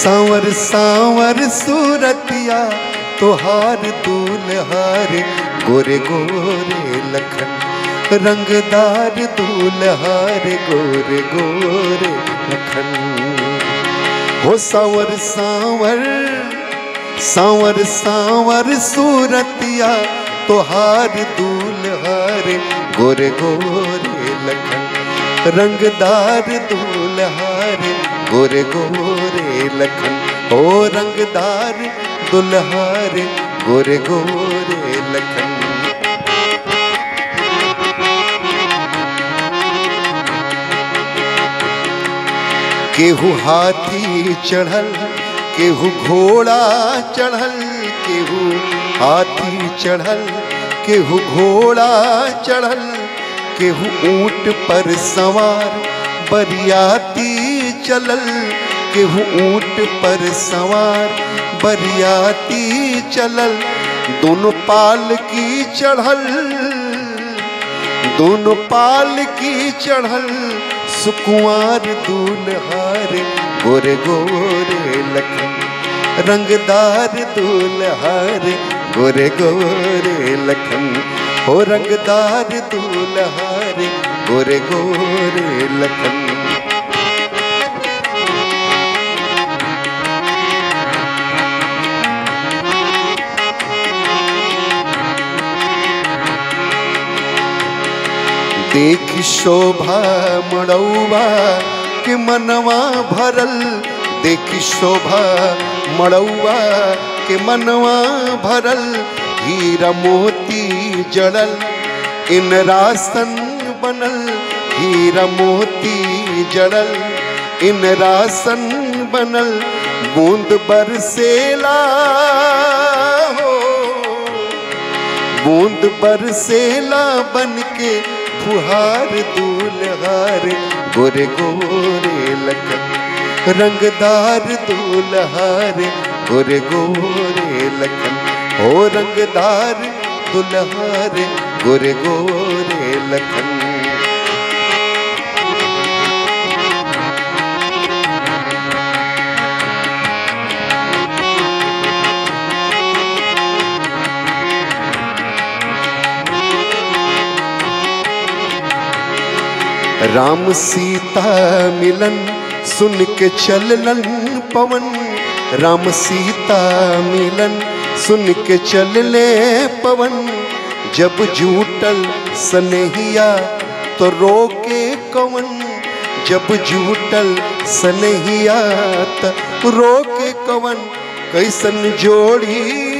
सांवर सांवर सूरतिया तोहार दूल्हार गोरे गोरे लखन रंगदार दूल्हार गोरे गोरे लखन हो सांवर सांवर सांवर सांवर सूरतिया तोहार दूल्हार गोरे गोरे लखन रंगदार दूल्हार गोरे गोरे लखन ओ रंगदार दुल्हार गोरे गोरे लखन केहू हाथी चढ़ल केहू घोड़ा चढ़ल केहू हाथी चढ़ल केहू घोड़ा चढ़ल केहू ऊंट पर सवार बरियाती चलल केहू ऊंट पर सवार बरियाती चलल दोनों पाल की चढ़ल दोनों पाल की चढ़ल सुकुआर दूल्हार गोरे गोरे लखन रंगदार दूल्हार गोरे गोरे लखन हो रंगदार दूल्हार गोरे गोरे लखन देख शोभा मड़ौबा के मनवा भरल देख शोभा मड़ौबा के मनवा भरल हीरा मोती जड़ल इन रासन बनल हीरा मोती जड़ल इन रासन बनल बूंद बरसेला हो बूंद बरसेला बन के फुहार दूल्हार गोरे गोरे लखन रंगदार दूल्हार गोरे गोरे लखन हो रंगदार दुल्हार गोरे गोरे लखन राम सीता मिलन सुन के चललन पवन राम सीता मिलन सुन के चलले पवन जब जूटल सनहिया तो रोके कवन जब जूटल सनहिया तो रोके कवन कैसन जोड़ी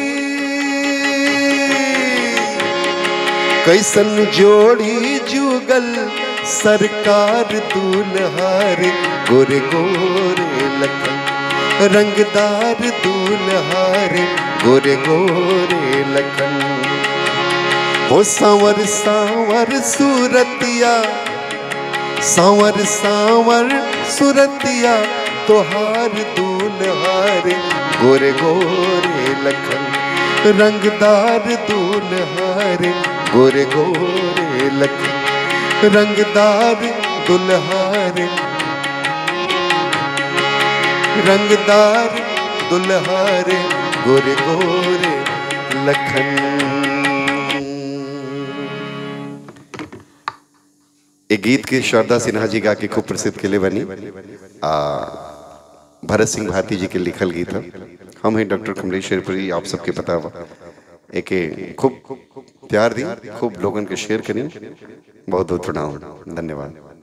कैसन जोड़ी जुगल सरकार दूल्हार गोरे गोरे लखन रंगदार दूल्हार गोरे गोरे लखन हो सांवर सांवर सूरतिया सांवर सांवर सूरतिया तोहार दूल्हार गोरे गोरे लखन रंगदार दूल्हार गोरे गोरे लखन रंगदार दुल्हार रंगदार दुल्हार गोरे गोरे लखन एक गीत के शारदा सिन्हा जी गा के खूब प्रसिद्ध के लिए बनी आ भरत सिंह भारती जी के लिखल गीत है हम हैं डॉक्टर कमलेश शेरपुरी आप सबके पता बा एके खूब प्यार दी खूब लोगन के शेयर करी बहुत बहुत प्रणाम धन्यवाद